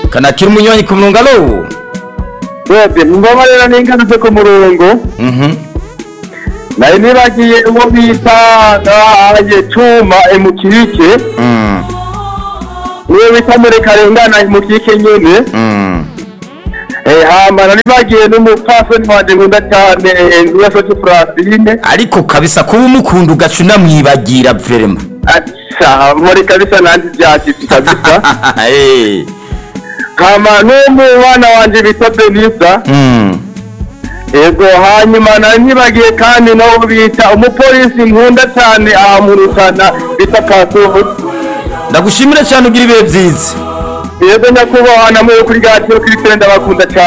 kanakira umunywanyi ku murongo alo Webwe mumbabarira n'ingaruke ku murongo Mhm. nari nibagiye uwo bita aye cuma emukike Mm. niwe bita murekarengana emukike nyene Mm. Eh, hama nari bagiye n'umupfasoni wanje nkunda cyane nduyasoje Francine ariko kabisa kuba umukunda ugaca unamwibagira vrema aca muri kabisa nanjye byashitse kabisa Eh. hama n'umwana wanje bita Denisa Mm. Ego hanyuma nari nibagiye kandi nawo bita umupolisi nkunda cyane aha mu Rutana bita Pasuhu ndagushimira cyane ugira ibihe byiza yego nyakubahwa namwe kuri gatiyo kuri tenda bakunda cyane